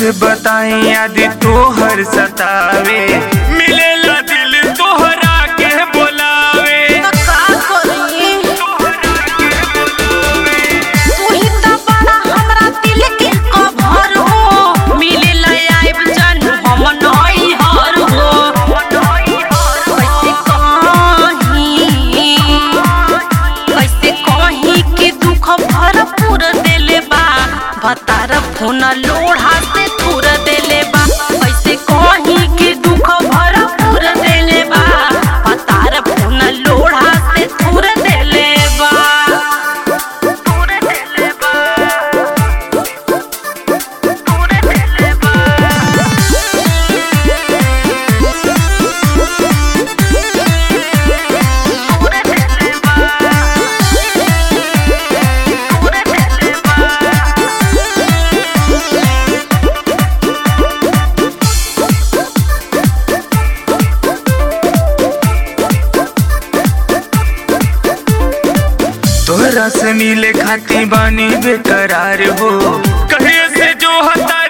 कैसे बताई आदि तोहर सतावे मिलेला दिल तोहरा के बोलावे तो का करी तू ही तो बड़ा हमरा दिल के कभर हो मिले आइब जान हम नई हर हो कैसे कहीं कैसे कहीं के दुख भरपूर देले बा बतार फोन लोढ़ा से थूर देले बा कैसे कहीं के दुख भरपूर देले बा बतार फोन लोढ़ा से थूर देले बा थूर देले बा थूर देले बा तोहरा से मिले खाती बानी बेकरार हो कहे से जो हता